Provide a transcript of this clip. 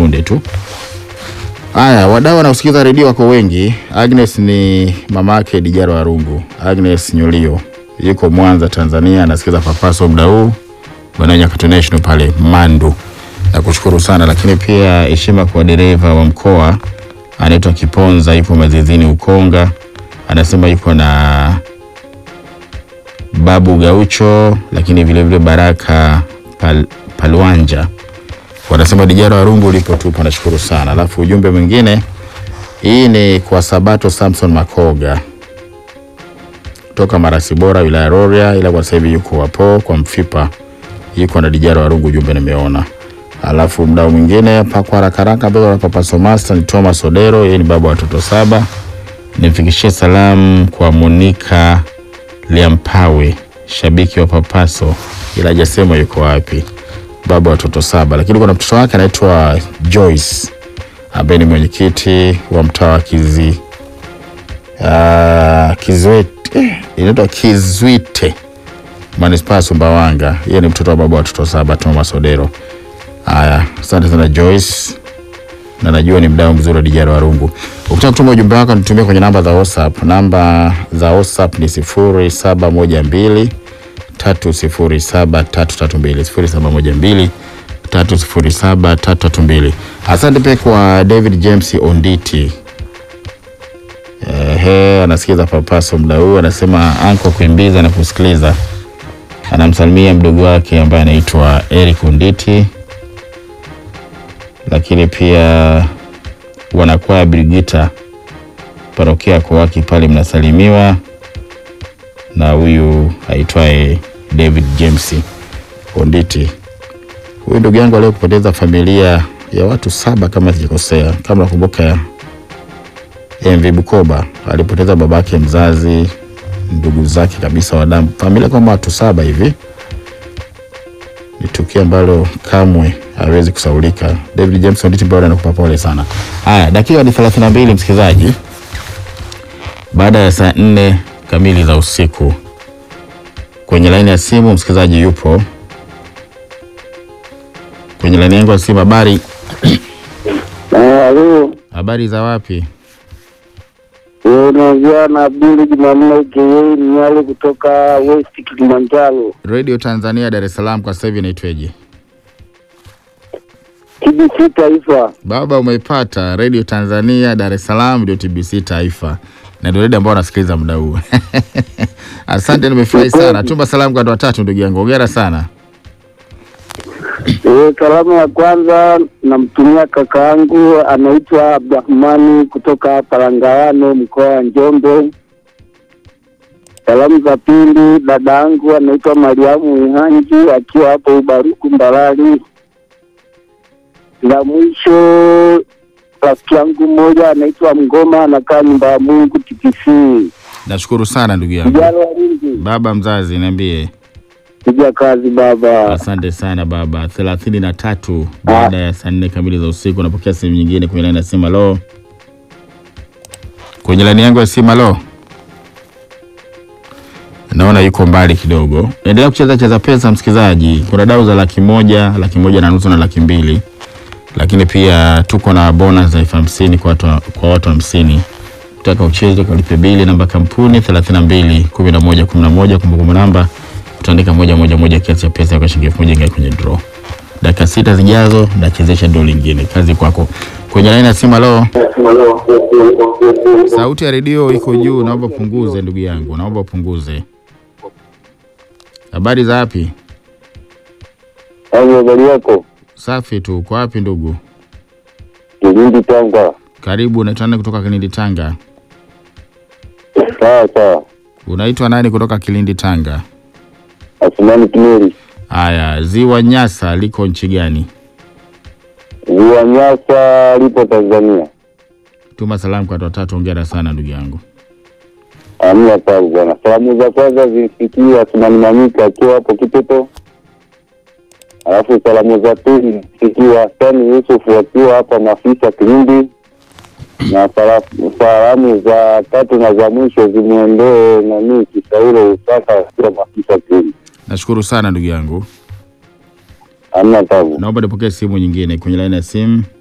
punde tu. Haya, wadau wanaosikiza redio wako wengi. Agnes ni mama yake Dijaro Arungu. Agnes Nyulio yuko Mwanza, Tanzania, anasikiza Papaso muda huu Bwana Nyakato National pale Mandu. Nakushukuru sana, lakini pia heshima kwa dereva wa mkoa anaitwa Kiponza, yupo Mazizini Ukonga, anasema yuko na Babu Gaucho, lakini vile vile Baraka Pal, Palwanja wanasema Dijaro Arungu ulipo tupo, nashukuru sana. Alafu ujumbe mwingine, hii ni kwa Sabato Samson Makoga toka Marasi Bora, wilaya Rorya, ila kwa sasa hivi yuko wapo kwa Mfipa, yuko na Dijaro Arungu, ujumbe nimeona. Alafu mdau mwingine hapa kwa haraka haraka, mbele ya Papa Somasta ni Thomas Odero, yeye ni baba wa watoto saba. Nimfikishie salamu kwa Monica Liampawe, shabiki wa Papaso, ila hajasema yuko wapi baba wa watoto saba, lakini kuna mtoto wake anaitwa Joyce ambaye ni mwenyekiti wa mtaa wa Kizi uh, Kizwete eh, inaitwa Kizwite manispaa ya Sumbawanga. Yeye ni mtoto wa baba wa watoto saba Thomas Odero. Haya, asante sana Joyce, na najua ni mdau mzuri wa Dijaro Warungu. Ukitaka kutuma ujumbe wako nitumie kwenye namba za WhatsApp. Namba za WhatsApp ni sifuri saba moja mbili tatu sifuri saba tatu tatu mbili sifuri saba moja mbili tatu sifuri saba tatu tatu mbili. Asante pia kwa David James Onditi. Ehe, anasikiza Papaso muda huu, anasema anko kuimbiza na kusikiliza. Anamsalimia mdogo wake ambaye anaitwa Eric Onditi, lakini pia wanakwaya Brigita parokia Kowaki pale mnasalimiwa na huyu aitwaye David James Onditi. Huyu ndugu yangu alio kupoteza familia ya watu saba kama sijakosea, kama nakumbuka MV Bukoba alipoteza babake mzazi, ndugu zake kabisa wa damu, familia kama watu saba hivi. Ni tukio ambalo kamwe hawezi kusaulika. David James Onditi bado anakupa pole sana. Haya, dakika ni 32 msikilizaji, baada ya saa nne kamili za usiku. Kwenye laini ya simu msikilizaji yupo kwenye laini yangu ya simu. Habari, Halo, habari za wapi? unaongea na Abduli Jumanne Ukeyei Mnyale kutoka West Kilimanjaro, Radio Tanzania Dar es Salaam, kwa sasa hivi inaitweje? TBC Taifa. Baba, umeipata Radio Tanzania Dar es Salaam, ndio TBC Taifa na ndio redio ambao wanasikiliza muda huu. Asante, nimefurahi sana. Tuma salamu kwa watu watatu, ndugu yangu, hongera sana. E, salamu ya kwanza namtumia kaka yangu anaitwa Abdurahmani kutoka hapa Langawano mkoa wa Njombe. Salamu za pili dada yangu anaitwa Mariamu Ihanji akiwa hapo Ubaruku Mbarali. La mwisho rafiki yangu mmoja anaitwa Mgoma anakaa nyumba ya Mungu TPC. Nashukuru sana ndugu yangu. Vijana walinzi, Baba mzazi, niambie. piga kazi baba. Asante sana baba. thelathini na tatu baada ya saa nne kamili za usiku. Napokea simu nyingine kwenye laini ya simu. Halo, kwenye laini yangu ya simu. Halo, naona yuko mbali kidogo. Endelea kucheza cheza pesa, msikilizaji. Kuna dau za laki moja, laki moja na nusu na laki mbili, lakini pia tuko na bonus za elfu hamsini kwa watu kwa watu hamsini. Utaka ucheze ukalipe bili, namba kampuni 32 11 11, kumbukumbu namba utaandika moja moja moja, kiasi cha pesa kwa shilingi elfu moja ingia kwenye draw. Dakika sita zijazo nachezesha draw lingine. Kazi kwako. Kwenye laini ya simu. Halo, sauti ya redio iko juu, naomba punguze ndugu yangu, naomba upunguze. Habari za wapi? Hayo habari yako? Safi tu. Uko wapi ndugu? Kilindi Tanga. Karibu. Unaitwa nani kutoka Kilindi Tanga? Sawa sawa. Unaitwa nani kutoka Kilindi Tanga? Asmani Kimeli. Haya, ziwa Nyasa liko nchi gani? Ziwa Nyasa lipo Tanzania. Tuma salamu kwa watu watatu. Hongera sana ndugu yangu. Amna tabu bwana. Salamu za kwanza zimfikie Asmani Mamika akiwa hapo Kiteto. Alafu salamu za pili zimfikie Hasani Yusufu akiwa hapa Mafisa Kilindi. Na sala- salamu za tatu na za mwisho zimwendee nani Kisauro Usaka akiwa Mafisa Kilindi. Nashukuru sana ndugu yangu. Amna tabu. Naomba nipokee simu nyingine kwenye laini ya simu.